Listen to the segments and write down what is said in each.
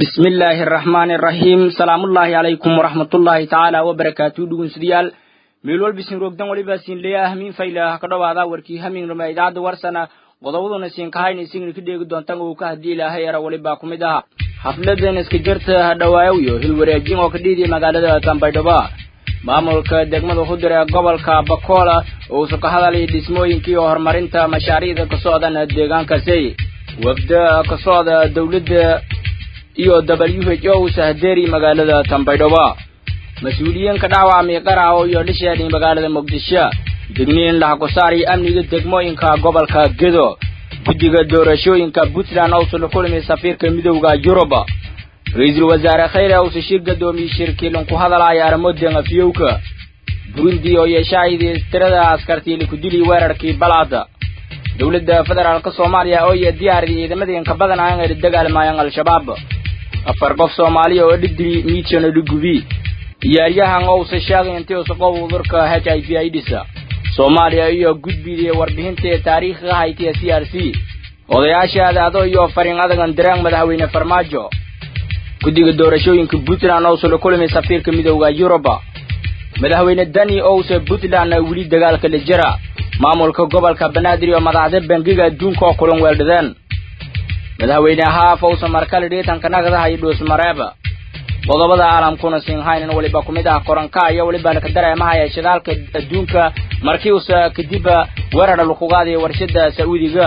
bismi illaahi araxmaani araxiim salaamullaahi calaykum waraxmatullaahi tacaala wabarakaatu dhugunsidayaal meel walba isin roogdan weliba siin leeya hamiin faylah ka dhowaada warkii hamiin ruma idaacadda warsana qodobaduna siin kahayna isigna ka dheegi doontan uu ka haddii ilaahay era weliba ku mid aha xafladan iska jirta hadhawaayo hilwareejin oo ka dhiidiya magaalada tambaydhabo maamulka degmada hudure ee gobolka bakoola uusa ka hadalay dhismooyinkii horumarinta mashaariicda ka socdan deegaankaasi wafda ka socda dowladda iyo w h o sahdeeri magaalada tambaydhabo mas-uuliyiinka dhaawacmay qaraco iyo dhisheedii magaalada muqdisho degniin lahakusaari amniga degmooyinka gobolka gedo guddiga doorashooyinka puntland ousa la kulmay safiirka midowda yurub ra-iisul wasaare khayre ousa shir gadoomiyey shirkiilan ku hadalaya arrimodan afyowka burundi oo yeeshahaydii tirada askartii likudili weerarkii balcad dowladda federaalk soomaaliya oo iyo diyaariyay ciidamadeenka badan aan ay dagaalmayaan al-shabaab afar qof soomaaliya oo dhidiri miidsan dhigubi ciyaaryahan ousa sheegay intii usa qob udurka h i v aids soomaaliya iyo gudbidii warbixintii taariikhiga haytiya c r c odayaasha adaado iyo fariin adagan dareen madaxweyne farmaajo guddiga doorashooyinka puntland ousa la kulmay safiirka midowda yurub madaxweyne dani ousa puntland weli dagaalka la jira maamulka gobolka banaadir iyo madaxda bangiga adduunka oo kulan weeldhadeen madaxweyne haaf ousa markale dhiitanka nagadaha iyo dhuusmareeb qodobada caalamkuna sinhaynan weliba ku mid ah koranka iyo weliba ka dareemahaya shidaalka adduunka markii uusa kadib weerar lagu qaadaya warshada sacuudiga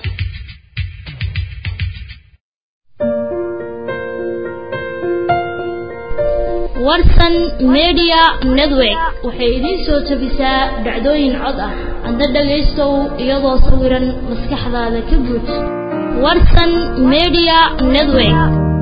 warsan media network waxay idiin soo tabisaa dhacdooyin cod ah hadda dhagaystow iyadoo sawiran maskaxdaada ka buuj warsan media network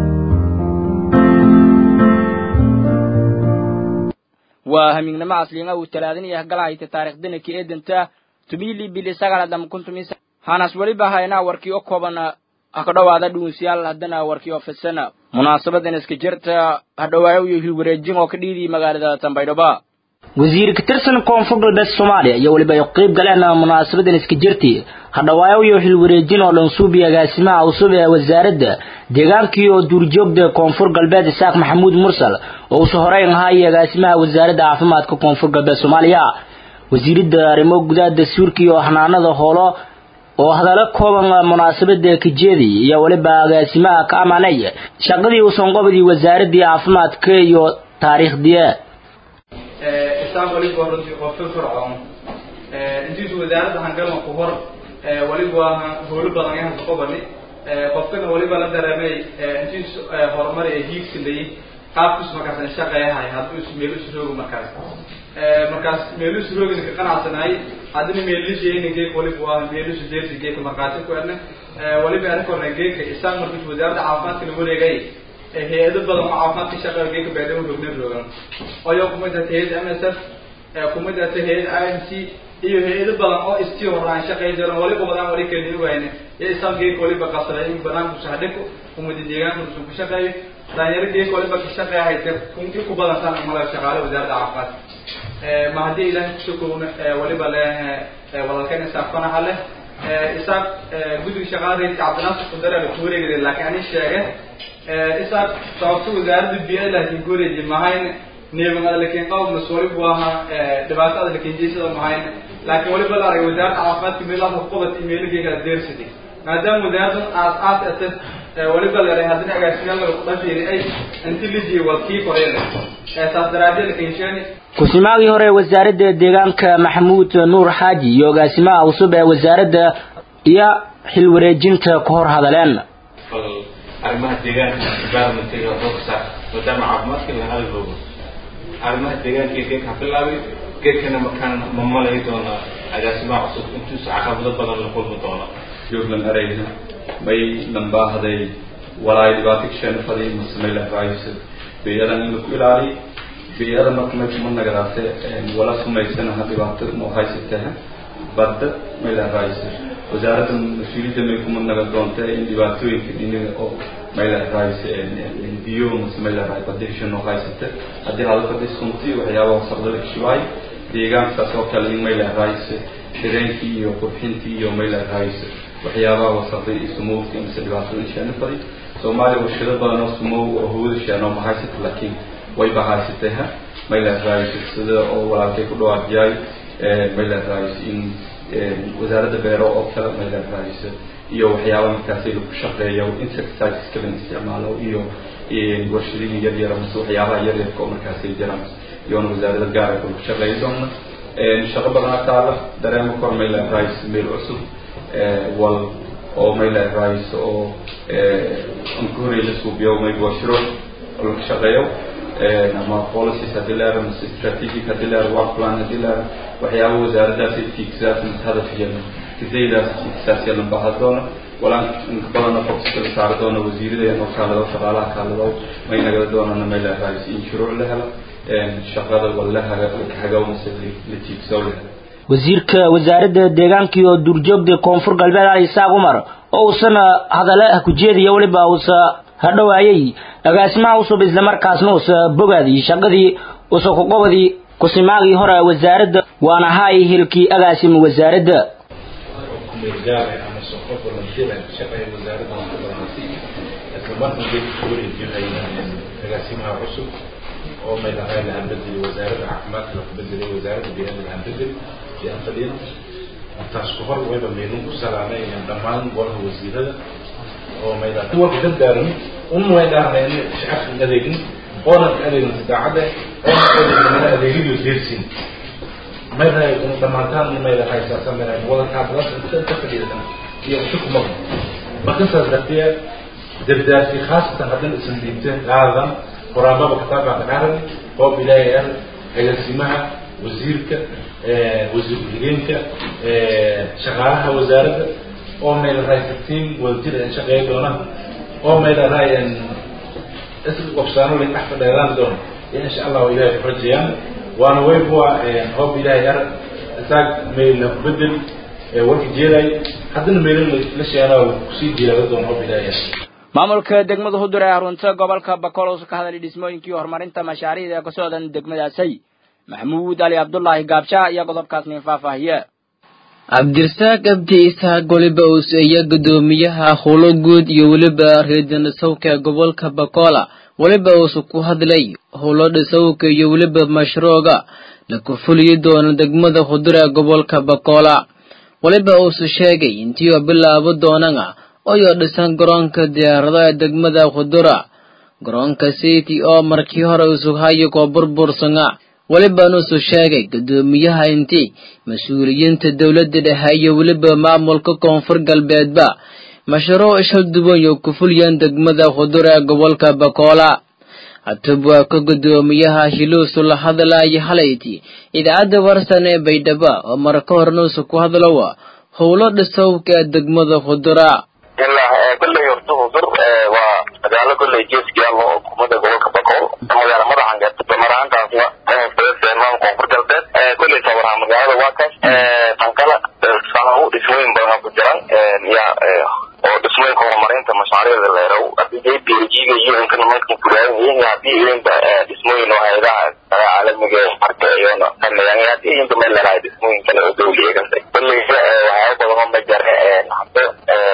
waa hamiignimo asliinga uu talaadinaya galahayta taariikhdana ka eedanta tumili bili sagaladam kuntumis hanas weliba haynaa warkii o kooban ha ka dhowaada dhuunsiyaal haddana warkii oo fidsan munaasabadan iska jirta hadhowaayo iyo hilwareejin oo ka dhiidiyay magaalada tambaydhabo wasiir ka tirsan koonfur galbeed soomaaliya iyo weliba ay qayb galeen munaasabadan iska jirtay hadhowaayo iyo hilwareejin oo dhansuubi agaasimaha cusub ee wasaaradda deegaankii oo duurjoogda koonfur galbeed isaaq maxamuud mursal oo usa horeyn ahaa iyo agaasimaha wasaaradda caafimaadka koonfur galbeed soomaaliya wasiiradda arrimo gudaha dastuurka iyo xanaanada hoolo oo hadallo kooban munaasabada kajeedi iyo weliba agaasimaha ka amaanay shaqadii uusan qobadii wasaaraddii caafimaadka iyo taariikhdii isaan waliba runtii qof firfircoon intiisu wasaaradda hangalma ku hor waliba howlo badan yahan qobani qofkana waliba la dareemay intiisu horumar ee hiigsilayay qaabkiisu markaas shaqeeyahay hadduu is meel isu roogo markaas markaas meelusu roogina ka qanacsanahay haddina meelisheena geek waliba waa meelusu deersi geeka markaati ku edna waliba ana korna geeka isaan markiis wasaaradda caafimaadka la wareegay hay-ado badan oo caafimaadka shaqeeya geeka beedhamo roogna roogan oyo kumid hata hay-ada m s f kumid hata hay-ada i m c iyo hay-ado badan oo istii horaan shaqeey jiran waliba badaan wali keli ogayne iyo isaan geeka waliba qasaday in banaanku sahdhiko kumida deegaanka usun ku shaqeeyo dhalinyaro geeka waliba ka shaqeeyahay kunki ku badan san mala shaqaale wasaaradda caafimaadka ma haddii ilahay kusokowna waliba le walaalkan isaaq fanaha leh isaaq guddiga shaqaala reedka cabdinaasir kudare la kuwareegay laakiin ani sheege isaaq sababta wasaaradda biya laakiin kuwareeji mahayn neeban adalakin qaw mas waliba waaha dhibaato adalakin jeysada mahayn laakiin waliba la aragay wasaaradda caafimaadka meelaha qobad imeelageyga deersidi maadaama wasaaraddan aas aas ate waliba leedahay haddina agaasimaal laga kudhafiiri ay inti lijiye waa kii koreele saas daraadee lakinsheeni ku-simaagii hore wasaaradda deegaanka maxamuud nuur xaaji iyo agaasimaha cusub ee wasaaradda iyo xilwareejinta ka hor hadaleen arrimaha deegaanka environmentiga xoogasaa maadaama caafimaadka la hadal roogo arrimaha deegaanka geedka ha bilaabay geedkana markaan ma malay doona agaasimaha cusub intuusa caqabado badan la kulmi doona jublan erayna may lambaahday walaay dhibaato kasheena faday masamay lahraayso beeyadan in laku ilaaliy beeyada marka may kuma nagaraate wala sumaysanaha dhibaato ma haysataha badda may lahraayso wasaaradda mas-uuliyadda may kuma naga doonta in dhibaatooyinka dhiniga oo may lahraayso biyo mase may lahraay badisha noo haysata haddii hadalkadii sunti waxyaabaha wasaqda la kishibaay deegaankaas oo kale in may lahraayso dareenkii iyo qurxintii iyo may lahraayso waxyaabaha wasaqday iyo sumowdka mise dhibaatada inshaana faday soomaaliya warshado badan oo sumow oo hawada sheeno ma haysata laakiin wayba haysatay ha mayland rice sida oo walaalkay ku dhawaaqiyay mayland rice in wasaaradda beero oo kale mayland rice iyo waxyaaba markaasi lagu shaqeeyo insecticides kala isticmaalo iyo warshadihii yar yara mase waxyaabaha yar yarka oo markaasi jiraan iyoona wasaarada gaara lagu shaqeeyi doona shaqo badanaa taala dareemo kor mayland rice meel cusub wal oo mayland rice oo anka horey la suubiyo maybashiro oo laga shaqeeyo ama policies haddii la yaro mase strategic haddii la yaro work plan haddii la yaro waxyaaba wasaaradaas tiigsaas mase hadafkeena kidaydaas tiigsaas yeelan baha doona walaan inka badana focuska la saari doona wasiirada oo kaalado shaqaalaha kaalado may nagala doonana mayland rice in shuruuc la helo shaqada wala hagaw mase la tiigsaw la helo wasiirka wasaaradda deegaanka iyo duurjoogta koonfur galbeed ali isaaq umar oo uusana hadale ah ku jeediya weliba uusa hadhowaayay agaasimaha cusub islamarkaasna uusa bogaadii shaqadii uusa kuqobadii kusimaagii hore wasaaradda waana haay hilkii agaasima wasaaradda kumeelgaare ama shaqo volunteer shaqeeya wasaaradda aan ka badanasi isla markan geedka ku wareejinayna agaasimaha cusub oo maylahay lahaan bedeli wasaaradda caafimaadka laku bedelay wasaaradda biyada lahaan bedeli iyo anfadiyada intaas ku hor wayba meelin ku salaamay dhammaan golaha wasiirada oo maylahay walka dadaaran un way dhaarnayn shacabka adeegin oonan ka adeegin daacadda oonan ka adeegin mana adeegiyo deersin maylahay unu dhammaantaan maylahay saasan maylahay wadankaa badan inta inta fadhiidatan iyo inta kuma marka saas dartee dardaarsi khaasatan haddana isan dhiibteen qaadan quraanbaba kitaabka dhaqaaran qoob ilaahay ah agaasimaha wasiirka wasiir ku-xigeenka shaqaalaha wasaaradda oo maylahay tiim wadajir aan shaqeey doonaan oo maylahay wabsaano lay dhex fadheedaan doona insha allahu ilahay ku rajayaan waana waybuwa hoob ilaahay ar isaag mayla bedel warka jeeday haddana mayla la sheegaa kusii jeelada doona hoob ilaahay ar maamulka degmada hudur ee harunta gobolka bakool uusa ka hadlay dhismooyinkii horumarinta mashaariicda ee ka socdan degmadaasay maxamuud ali cabdullaahi gaabshaha iyo qodobkaas nin faahfaahiye cabdirasaaq abdi isaaq weliba uuseeya guddoomiyaha howlo guud iyo weliba reedinasawka gobolka bakola weliba uusa ku hadlay howlo dhisawka iyo weliba mashruuca la kurfuliyi doono degmada hudur ee gobolka bakola weliba uusa sheegay intii oo bilaabo doonana oyoo dhisan garoonka diyaaradaha ee degmada khudura garoonka city oo markii hore usughayo koo burbursanga welibanuusu sheegay guddoomiyaha intii mas-uuliyiinta dowladda dhexe iyo weliba maamulka koonfur galbeedba mashruuc ishal duwan yo ku fuliyeen degmada khudura ee gobolka bakoola hatub waa ka guddoomiyaha hiluusu la hadlaya halayti idaacadda warsan ee baydhabo oo marka hornuusu ku hadlowa howlo dhisowka ee degmada khudura ilaa kolley horta hudur waa magaalo kolley geeskiyaalo oo kumada gobolka bakool magaalo madaxan gaarta damaraantaasna maam koonfur galbeed kolley sawaraha magaalada waa kaas tankala sanahu dhismooyin badan ku jiran ya oo dhismooyinka horumarinta mashaariicda leerow hadii dee berijiga iyo inka nimankan kulaayan iyo hadii idinba dhismooyin oo hayadaha caalamiga marka iyona sameeyaan hadii idinka meel leerahay dhismooyin kale oo dawliya kasta kolley waxyaaba badan oo ma jare hadda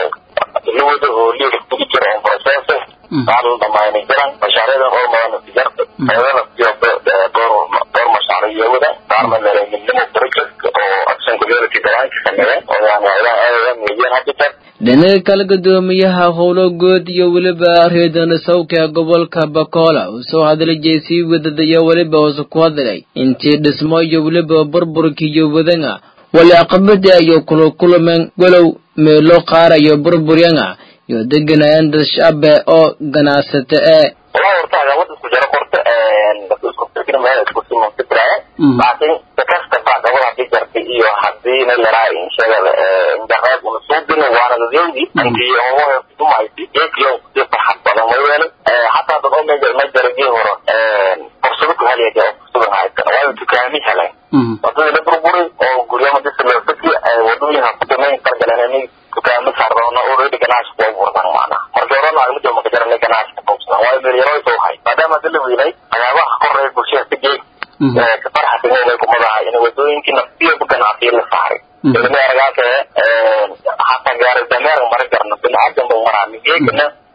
luwada oo liiga kugu jira on process qaar la dhamaynay jiran mashaariicda hormarana ku jarta ayadana iyo door door mashaariiciyawada qaarna leereynimo project oo action community grant sameeyeen oo yani ayadana aadadan weeyaan hadda jar dhinaca kale guddoomiyaha howlo good iyo weliba reedanasawka gobolka bakola uu soo hadlay jeesii wadadaya weliba uusa ku hadlay intii dhismo iyo weliba burburkiiyo wadana wali aqabada iyo kula kulmeen walow meelo qaarayo burburyana iyo deganayaan dad shacabe oo ganacsata ee walaa horta caqabada isku jaro korta isku fikir meel isku siman fikraya laakiin dakasta baa gabada hadii jartay iyo hadii na laraa inshagada injaqaad una suubin waana dadawdi antii homohe dumaysi eekiyo si farxad badan mayeelo hataa dad oo meja ma jaragii horo fursado ku heliya jira fursado haysan waayo dukaami heleen wadadii la burburay oo guryama disa loo fiki wadooyinka kudamayn qargaleen dukaamo saardoona already ganacsi kuwa burdan maana markii hore naagma jooga ka jarana ganacsi ka qabsadan waayo meelyaro soo hay maadaama hadda la weynay waxyaabaha koreya bulshada ka geeg kafarxatinay kumadaha in wadooyinkii naftiyoba ganacsiyo la saaray ilmi argaase hataa gaari dameer mara jarno biniaadan ba maraa migeegana idwi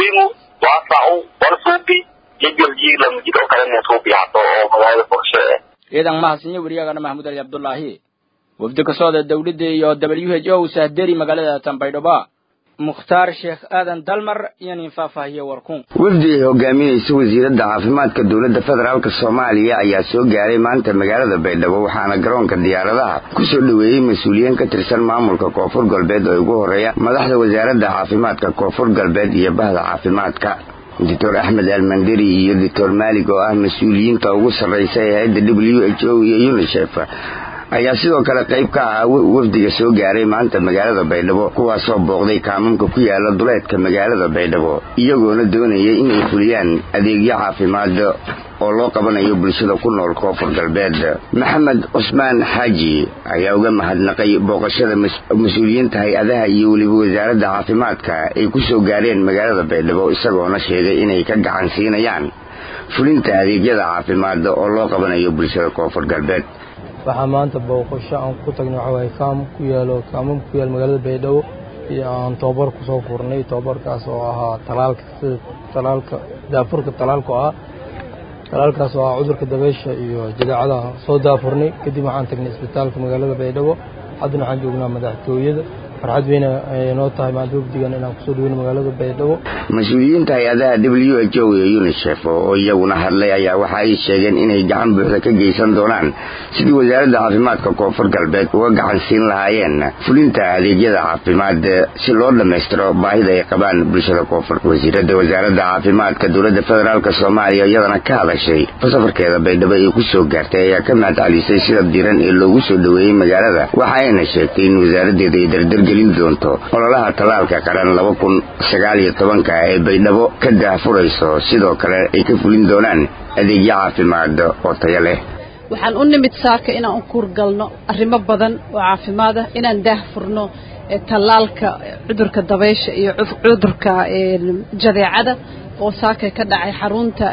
jidwiingu waasacu walsuubi jidwalji lamajid oo kale nesuubi hato oo magaalada boqosho eh ciidan mahadsanyo weriyagana maxamuud ali cabdullaahi wafdi ka socda dowladda iyo w h o sahderi magaalada tanbaydhaba mukhtaar sheekh aadan dalmar iyo nin faahfaahiye warkun wafdi ay hogaaminaysa wasiiradda caafimaadka dowladda federaalk soomaaliya ayaa soo gaaray maanta magaalada baydhabo waxaana garoonka diyaaradaha ku soo dhoweeyey mas-uuliyiin ka tirsan maamulka koonfur galbeed oo ugu horreeya madaxda wasaaradda caafimaadka koonfur galbeed iyo bahda caafimaadka doctor axmed almanderi iyo doctor maalig oo ah mas-uuliyiinta ugu sarraysa ee hay-adda w h o iyo unisef ayaa sidoo kale qayb ka ahaa wafdiga soo gaaray maanta magaalada baydhabo kuwaasoo booqday kaamamka ku yaala duleedka magaalada baydhabo iyagoona doonayay inay fuliyaan adeegyo caafimaad oo loo qabanayo bulshada ku nool koonfur galbeed maxamed cusmaan xaaji ayaa uga mahadnaqay booqashada mas-uuliyiinta hay-adaha iyo weliba wasaaradda caafimaadka ay ku soo gaareen magaalada baydhabo isagoona sheegay inay ka gacan siinayaan fulinta adeegyada caafimaad oo loo qabanayo bulshada koonfur galbeed waxaa maanta booqasho aan ku tagnay waxaa waaye kaam ku yaalo kaamam ku yaal magaalada baydhabo iyo aan tababar kusoo furnay tababarkaas oo ahaa talaalka sida talaalka daafurka talaalka oo ah talaalkaas oo ah cudurka dabeysha iyo jadeecada soo daafurnay kadib waxaan tagnay isbitaalka magaalada baydhabo haddana waxaan joognaa madaxtooyada farxad weyna noo tahay maanta wafdigan inaan kusoo dhaweyno magaalada baydhabo mas-uuliyiinta hay-adaha w h o iyo unisef oo iyaguna hadlay ayaa waxa ay sheegeen inay gacan buuxda ka geysan doonaan sidii wasaaradda caafimaadka koonfur galbeed uga gacan siin lahaayeen fulinta adeegyada caafimaad si loo dhammaystiro baahida ay qabaan bulshada koonfur wasiiradda wasaaradda caafimaadka dowladda federaalk soomaaliya iyadana ka hadashay safarkeeda baydhabo ay ku soo gaartay ayaa ka mahadcelisay sida diran ee loogu soo dhoweeyey magaalada waxa ayna sheegtay in wasaaraddeeda ay dardargelin doonto ololaha tallaalka qaran laba kun sagaal iyo tobanka ee baydhabo ka daahfurayso sidoo kale ay ka fulin doonaan adeegyo caafimaad oo tayo leh waxaan u nimid saaka inaan u kuurgalno arrimo badan oo caafimaad ah inaan daahfurno tallaalka cudurka dabaysha iyo cudurka jadeecada oo saaka ka dhacay xarunta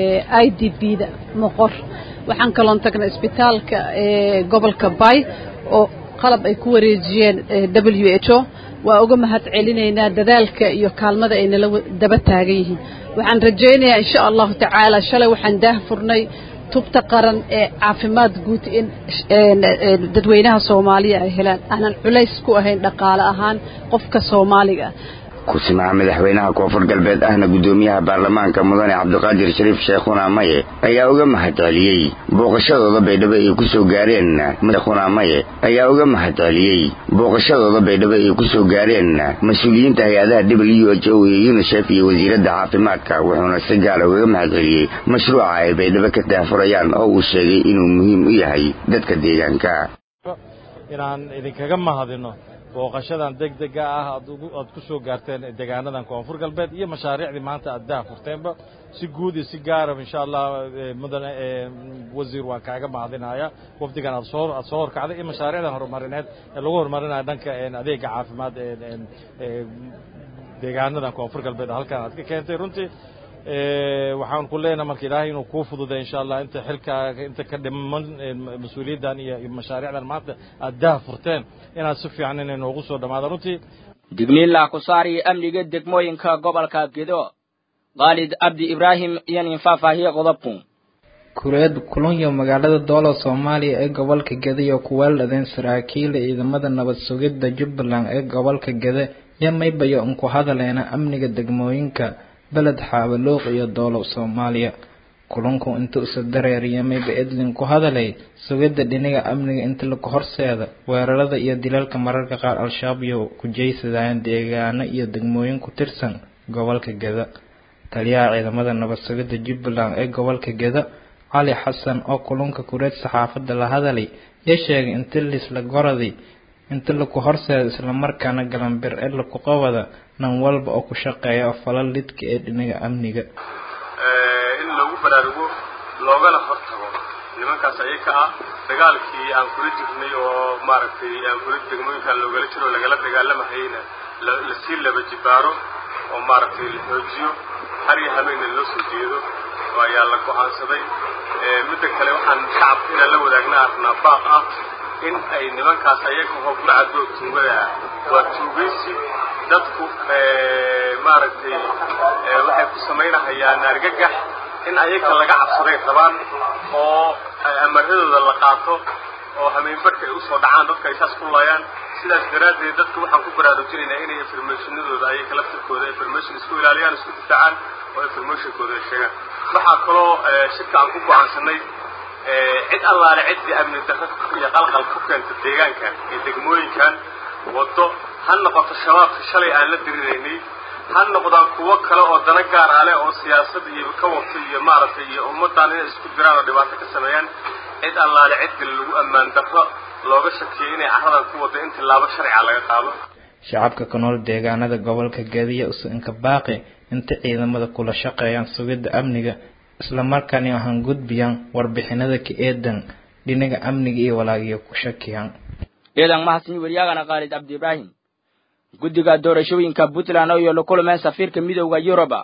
i d b da moqor waxaan kaloon tagnay isbitaalka gobolka bay oo qalab ay ku wareejiyeen w h o waa uga mahad celinaynaa dadaalka iyo kaalmada ay nala daba taagan yihiin waxaan rajaynayaa insha allahu tacaala shalay waxaan daahfurnay tubta qaran ee caafimaad guud in dadweynaha soomaaliya ay helaan aanan culays ku ahayn dhaqaale ahaan qofka soomaaliga ku-simaha madaxweynaha koonfur galbeed ahna guddoomiyaha baarlamaanka mudane cabdiqaadir shariif sheekhuna maye ayaa uga mahadceliyey booqashadooda baydhabo ay ku soo gaareen sheekhuna maye ayaa uga mahadceliyey booqashadooda baydhabo ay ku soo gaareen mas-uuliyiinta hay-adaha w h o iyo unisef iyo wasiiradda caafimaadka wuxuuna si gaara ugaga mahadceliyey mashruuca ay baydhabo ka daahfurayaan oo uu sheegay inuu muhiim u yahay dadka deegaanka inaan idinkaga mahadino booqashadan degdega ah aad ku soo gaarteen deegaanadan koonfur galbeed iyo mashaariicdii maanta aad daha furteenba si guud iyo si gaaraba insha allah mudane wasiir waan kaaga mahadinaya wafdigan aad soo aad soo horkacday iyo mashaariicdan horumarineed ee lagu horumarinayo dhanka adeega caafimaad deegaanadan koonfur galbeed halkan aad ka keentay runtii waxaan ku leenahay marka ilaahay inuu kuu fududay insha allah inta xilkaaga inta ka dhiman mas-uuliyaddan iyo mashaariicdan maanta aad daha furteen inaad si fiican inay noogu soo dhammaado runtii digniinla ku saari amniga degmooyinka gobolka gedo khaalid cabdi ibraahim iyo nin faahfaahiye qodobku kureed kulunyo magaalada doolo soomaaliya ee gobolka gede iyo kuweeldhadeen saraakiila ciidamada nabad sugidda jubbaland ee gobolka gede iyo maybayo unku hadaleena amniga degmooyinka beled xaabaluuq iyo doolow soomaaliya kulunku inta usa dareeriya mayba edlin ku hadalay sugidda dhiniga amniga inta laku horseeda weerarada iyo dilalka mararka qaar al-shabaab iyo ku jeysadayaan deegaano iyo degmooyin ku tirsan gobolka geda taliyaha ciidamada nabad sugidda jubbaland ee gobolka geda cali xasan oo kulunka kureed saxaafadda la hadalay iyo sheegay inta lisla goraday inta laku horseeda islamarkaana galanbir ee laku qabada nan walba oo ku shaqeeya oo falal lidka ee dhinaga amniga in lagu baraarugo loogana hortago nimankaas ayaka ah dagaalkii aan kula jirnay oo maaragtay aan kula degmooyinkaan loogala jiro lagala dagaalamahayna lasii laba jibaaro oo maaragtay la xoojiyo har iyo habeenna loo soo jeedo oo ayaa la go-aansaday midda kale waxaan shacabka inaan la wadaagna arnaa baaq ah in ay nimankaas ayaga oo burcadoo tuugada ah waa tuugaysi dadku maaragtay waxay ku samaynahayaan argagax in ayaga laga cabsaday rabaan oo amaradooda la qaato oo hameenbarka ay usoo dhacaan dadka ay saas ku laayaan sidaas daraaddeed dadka waxaan ku baraarujinaynaa inay informationadooda ayaga laftirkooda information isku ilaaliyaan isku difaacaan oo informationkooda ay sheegaan waxaa kaloo shirka aan ku go-aansanay cid allaale ciddii amni darro iyo qalqal ku keenta deegaankan iyo degmooyinkan waddo ha noqoto shabaabka shalay aan la diriraynay ha noqdaan kuwo kale oo dana gaar ah leh oo siyaasad iyo ka wato iyo maaragtay iyo ummaddan inay isku diraan oo dhibaato ka sameeyaan cid allaale cid kale lagu ammaan darro looga shakiyay inay carradan ku wadda in tillaabo sharciga laga qaado shacabka ku nool deegaanada gobolka gediya usanka baaqi inta ciidamada kula shaqeeyaan sugidda amniga islamarkaana waxaan gudbiyaan warbixinada ka eedan dhinaga amniga iyo walaagiyo ku shakiyaan ciidan mahadsan waryaagana khaalid cabdi ibraahim guddiga doorashooyinka puntland oo la kulmeen safiirka midowda yuruba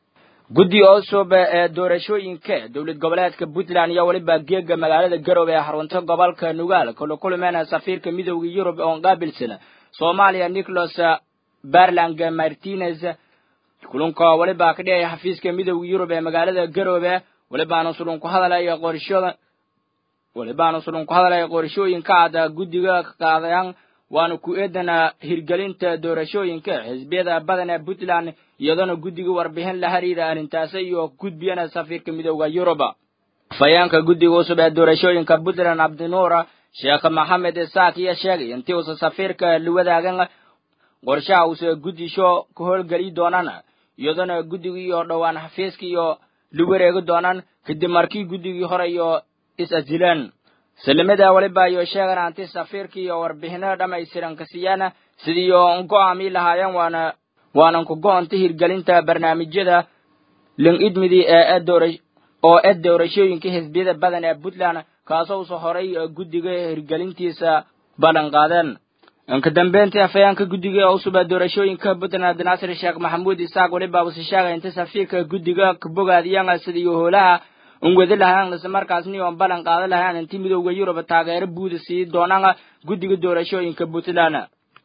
guddi cusub ee doorashooyinka dowlad goboleedka puntland iyo weliba geega magaalada garowe ee xarunta gobolka nugaal kula kulmeen safiirka midowda yurub oo qaabilsan soomaaliya nicholas barlang martinez kulanka weliba ka dhigaya xafiiska midowda yurub ee magaalada garowe welibaana sulun ku hadalaya qorashada welibaana sulun ku hadalaya qorashooyinka aad guddiga ka qaadayaan waana ku eedana hirgelinta doorashooyinka xisbiyada badan ee puntland iyadoona guddiga warbixin la xiriira arrintaasi iyo gudbiyana safiirka midowda yuruba afhayeenka guddiga cusub ee doorashooyinka puntland cabdinuura sheekh maxamed isaak iyo sheegay intii uusa safiirka la wadaagan qorshaha uuse guddisho ka howlgeli doonaan iyadoona guddigii oo dhowaan xafiiska iyo la wareegi doonaan kadib markii guddigii hore iyo is-asileen salimada weliba iyo sheegan anti safiirka iyo warbixino dhammaystiran ka siiyaan sidii oo go'aami lahaayeen waana waanan ku go'onta hirgelinta barnaamijyada ling idmidi ee oo ed doorashooyinka xisbiyada badan ee puntland kaasoo usa horay guddiga hirgelintiisa ballan qaadeen inka dambeyntii afhayeenka guddiga cusub ee doorashooyinka puntland naasir sheekh maxamuud isaaq weliba uuse sheegay inta safiirka guddiga ka bogaadiyaan sidii howlaha un wadi lahaan isla markaasni oon ballan qaadan lahaan intii midowda yurub taageero buuda sii doonaan guddiga doorashooyinka puntland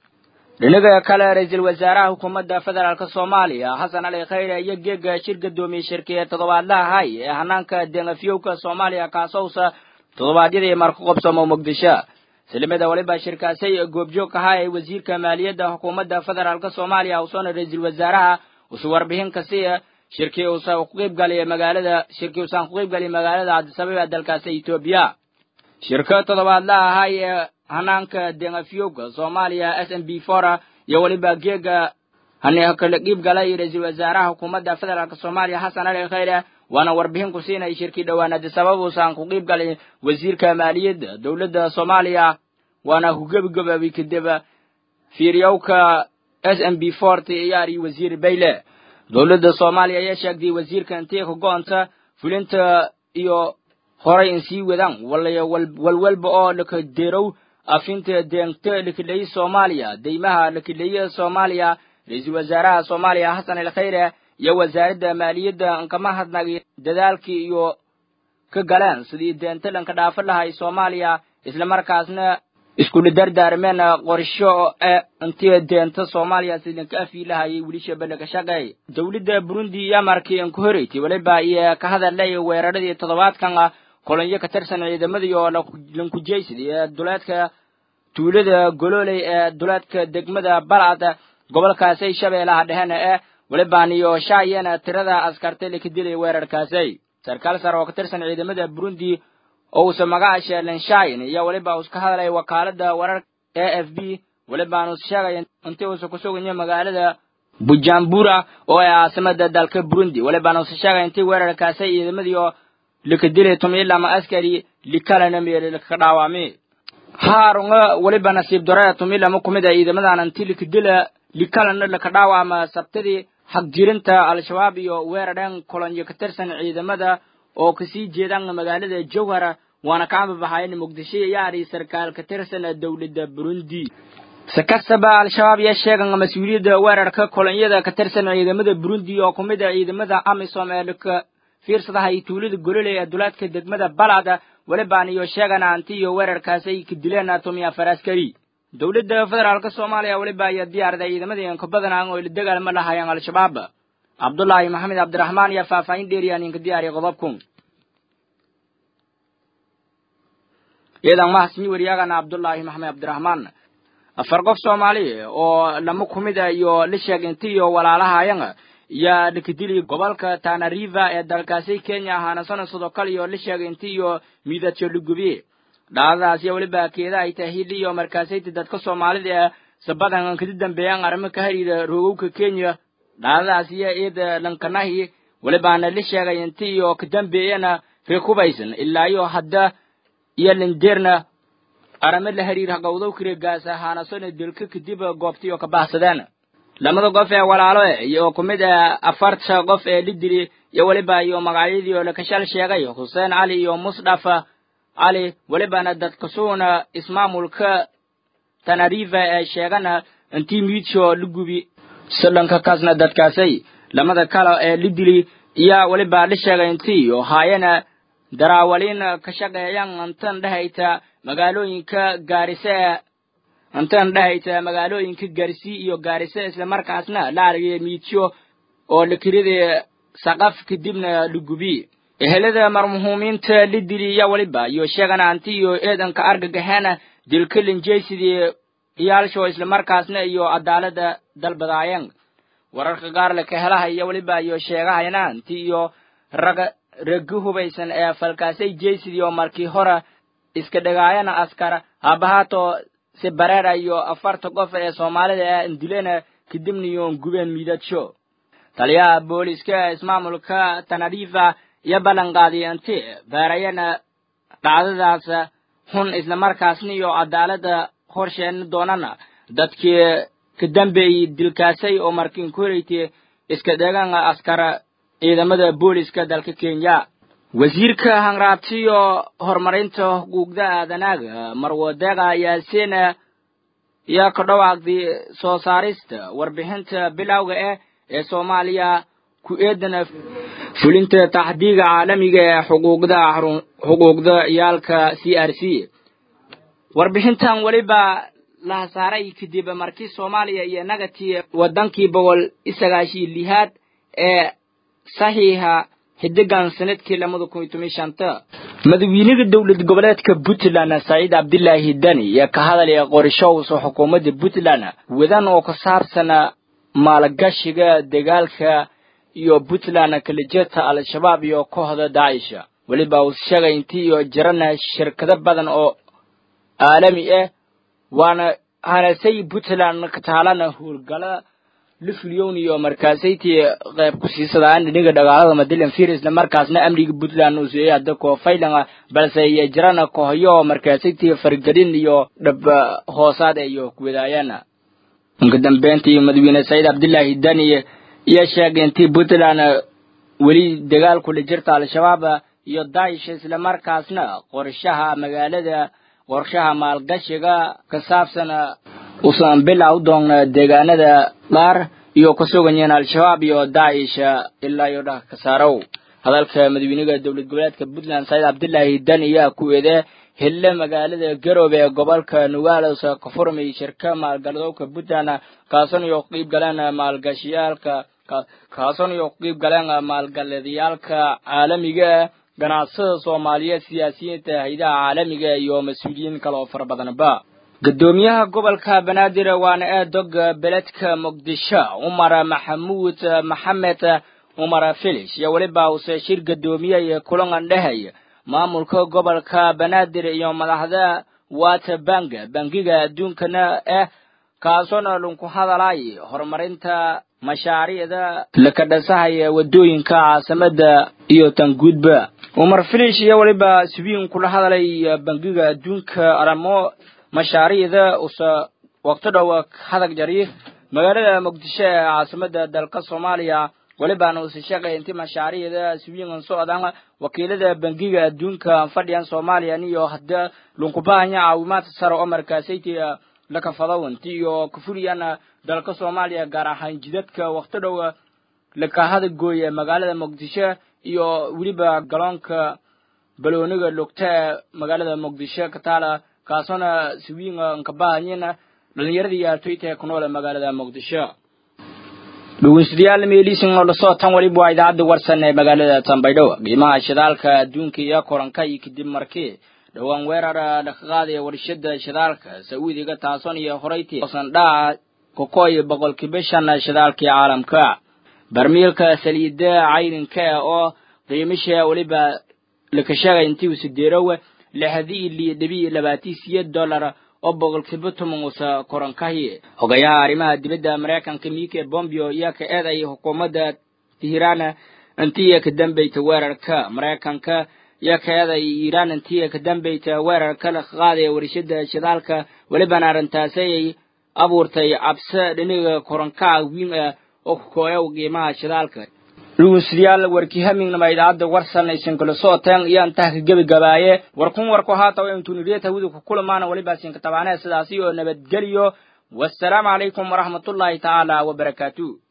dhinaga kale ra-iisul wasaaraha xukuumadda federaalk soomaaliya xasan cali khayre iyo geega shir gadoomiye shirkiye toddobaadlaha hay ee hanaanka dengafyowka soomaaliya kaasowsa toddobaadyadii marku qabsamo muqdisho salimada weliba shirkaasay goobjoog ahaa ee wasiirka maaliyadda xukuumadda federaalk soomaaliya usoona ra-iisul wasaaraha usu warbixin kasiya shirkii uusa ku qaybgalay magaalada shirkii uusan ku qaybgalay magaalada cabdisababa dalkaasi etoobiya shirka toddobaadlaha ahay ee hanaanka dengafyowga soomaaliya s m b fora iyo weliba geega hani kala qiibgalay ra-iisul wasaaraha xukuumadda federaalk soomaaliya xasan cali khayre waana warbixin ku siinay shirkii dhowaan cabdisababa uusan ku qaybgalay wasiirka maaliyadda dowladda soomaaliya waana ku gebagabaabay kadib fiiryowka s m b forti iyaari wasiir bayle dowladda soomaaliya ayaa sheegtay wasiirka intii ka go-onta fulinta iyo horay in sii wadaan walwalba oo lakaderow afinta deengta lakidhayi soomaaliya deymaha lakidhayi soomaaliya ra-iisul wasaaraha soomaaliya xasan al khayre iyo wasaaradda maaliyadda nkama hadnagay dadaalkii iyo ka galeen sidii deenta lanka dhaafo lahay soomaaliya islamarkaasna iskula dardaarmeen qorsho ee intii deenta soomaaliya sidinka afii lahayay weli shabellaga shaqeey dowladda burundi iyo markii inka horeysay weliba iyo ka hadalay weeraradii toddobaadkan kolonyo ka tirsan ciidamadii oo lankujaysid ee duleedka tuulada gololey ee duleedka degmada balcad gobolkaasay shabeellaha dhehena ee welibaan iyo shaayana tirada askartay laka dilay weerarkaasay sarkaal sare oo ka tirsan ciidamada burundi oo uusa magaca sheelen shayin iyo weliba uus ka hadlay wakaalada wararka a f b welibaan uus sheegay intii uusa ku sugayo magaalada bujumbura oo ee caasimada dalka burundi welibaan uus sheegay intii weerarkaasay ciidamadii oo laka dilay tumilama askari likalana meeli laka dhaawami haarunga weliba nasiib daraya tumilama kumid a ciidamadan intii laka dila likalana laka dhaawama sabtadii xagjirinta al-shabaab iyo weerareen kolonyo ka tirsan ciidamada oo kasii jeedaan magaalada jowhara waana ka ambabaxayen muqdisho yaari sarkaal ka tirsan dowladda burundi si kastaba al-shabaab yaa sheegan mas-uuliyadda weerarka kolonyada ka tirsan ciidamada burundi oo ku mid a ciidamada amisom ee laka fiirsadahay tuulada gololey ee duleedka degmada balcad welibaan iyo sheegan anti iyo weerarkaasay ka dileen atomiya faraskari dowladda federaalka soomaaliya weliba ayaa diyaarday ciidamadii inka badanaan oo la dagaalama lahayeen al-shabaab cabdullaahi maxamed cabdiraxmaan iyo faahfaahin dheeriyaan inka diyaariya qodobku iyadan mahasni weriyaagana cabdullaahi maxamed cabdiraxmaan afar qof soomaali oo lama kumid a iyo la sheeginti iyo walaalahayan yaa dhakadili gobolka tanariva ee dalkaasi kenya ahaana sana sidoo kale iyo la sheeginti iyo miidadyo lugubiye dhacdadaas iyo weliba keeda ay tahay hili iyo markaasayti dadka soomaalida ee sabadan kadi dambeeyaan arrimo ka hariida roogowka kenya dhacdadaas iyo eeda lankanahi welibaana la sheegay inti iyo ka dambeeyana reekubaysan ilaa iyo hadda iyo lindeerna arame la hariir haqowdow kiregaas ahaana sona dilka kadib goobtii oo ka baxsadeen lamada qof ee walaalo iyo ku mid ah afarta qof ee la dili iyo weliba iyo magacyadii oo lakashal sheegay xuseen cali iyo musdhafa cali welibana dadkasuuna ismaamulka tanariva ee sheegana intii miidsho la gubi silanka kaasna dadkaasay lamada kale ee la dili iyo weliba la sheegay intii iyo haayana daraawaliin ka shaqeeyaan intan dhehayta magaalooyinka gaarise intan dhehayta magaalooyinka garsi iyo gaarise islamarkaasna la argay miidsho oo lakirida saqaf kadibna la gubi ehelada marmuhuumiinta la dili iyo weliba iyo sheegana anti iyo eedanka argagaxeena dilka linjaysidii iyaalsho islamarkaasna iyo cadaalada dalbadaayeen wararka qaar laka helaha iyo weliba iyo sheegahayna anti iyo raga ragi hubaysan ee falkaasay jaysidii oo markii hore iska dhagaayana askar habahaato si bareera iyo afarta qof ee soomaalida ee dilena kadibna iyoon gubeen miidadsho taliyaha booliska ismaamulka tanarifa iyo ballanqaadiy inti baarayana dhacdadaas xun islamarkaasna iyo cadaalada horsheeni doonana dadkii ka dambeeyey dilkaasay oo markiin ku horeytay iska dhegaan askara ciidamada booliska dalka kenya wasiirka hanraabtiyo horumarinta xuquuqda aadanaaga marwadeeqa yaasiina yaa ka dhawaaqday soo saarista warbixinta bilowga ah ee soomaaliya ku eedana fulinta taxdiiga caalamiga ee xuquuqda xuquuqda iyaalka c r c warbixintan weliba la saaray kadib markii soomaaliya iyo nagatii wadankii boqol isagaashii lihaad ee saxiixa xidigan sanadkii lamada kun iyo toban shanta madaxweynaha dowlad goboleedka puntland saciid cabdilaahi dani iyo ka hadalaya qorashowsa xukuumadda puntland wadan oo ka saabsan maalgashiga dagaalka iyo puntland kalejeta al-shabaab iyo kooxda daacisha weliba uu sheegay intii iyo jirana shirkado badan oo caalami ah waana hanasay puntland kataalana howlgala lifliyon iyo markaasaytii qayb ku siisadaan dhiniga dhagaalada madilan fir isla markaasna amniga puntland uu siiyey hadda koo faylanga balse iyo jirana kooxyo markaasaytii fargelin iyo dhab hoosaad iyo kuwadaayana inka dambeyntii madaxweyne saciid cabdilaahi dani iyo sheegay intii puntland weli dagaal kula jirta al-shabaab iyo daish isla markaasna qorshaha magaalada qorshaha maalgashiga ka saabsan usan bilow doona deegaanada qaar iyo ka suganyeen al-shabaab iyo daish ilaa iyo dhaka ka saarow hadalka madaxweynaha dowlad goboleedka puntland saciid cabdilaahi dan ayaa ku eede hille magaalada garoobe ee gobolka nugalos ka furmay shirka maalgaladowka puntland kaasan iyo qiib galeen maalgashiyaalka kaasan iyo qiib galeen maalgaladiyaalka caalamiga ganacsada soomaaliyeed siyaasiyiinta haydaha caalamiga iyo mas-uuliyiin kale oo fara badanba gudoomiyaha gobolka banaadir waana eedog beledka muqdisho cumar maxamuud maxamed cumar filish iyo weliba uuse shir gudoomiyey kulan dhehey maamulka gobolka banaadir iyo madaxda wata bank bangiga adduunkana ah kaasoona lunku hadalay horumarinta mashaariicda lakadhasahaya wadooyinka caasimada iyo tanguudba cumar filish iyo weliba subiin kula hadalay bangiga adduunka aramo mashaariicda usa waqti dhow hadag jari magaalada muqdisho ee caasimada dalka soomaaliya welibaana usa sheegay inti mashaariicda subiingan socdaan wakiilada bangiga adduunka fadhiyan soomaaliya iyo hadda lunkubahanya caawimaad sare oo markaasayti lakafadaw inti iyo kafuliyana dalka soomaaliya gaar ahaan jidadka waqti dhow lakahada gooye magaalada muqdisho iyo weliba galoonka balooniga lugta ee magaalada muqdisho kataala kaasona siwiin nkabahanyina dhalinyaradii aaltoyta ee ku nool ee magaalada muqdisho dhegeystayaal meeliisin oo lasoo tan waliba waa idaacadda warsan ee magaalada tanbaydho qiimaha shidaalka adduunka iyo koranka iyo kadib markii dhowaan weerar dhaqaqaada ee warshada shidaalka sacuudiga taason iyo horayti sandhaa kokoy boqolkiiba shan shidaalkii caalamka barmiilka saliida cayrinka oo qiimisha weliba lakashaga intii sideerowe lixdii ili dhibi labaatii siyeed dollar oo boqolkiiba toban usa korankahi hogayaha arrimaha dibadda maraykanka mike bombeo iyo ka eeday xukuumadda tehran intii ka dambeyta weerarka maraykanka iyo ka eeday iiraan intii ka dambeyta weerarka la qaadaya warshada shidaalka welibana arrintaasi ay abuurtay cabse dhiniga korankaha wiin ah oo ku kooya qiimaha shidaalka dhegeystayaal warkii hamingnama idaacadda warsan aysan kala sooteen iyo intaha ka gebagabaaye warkun warku haata waa intuu nidhiya tawida ku kulamaana weliba sinka tabaanee sidaasi oo nabadgeliyo wassalaamu calaykum waraxmatullaahi tacaala wabarakaatu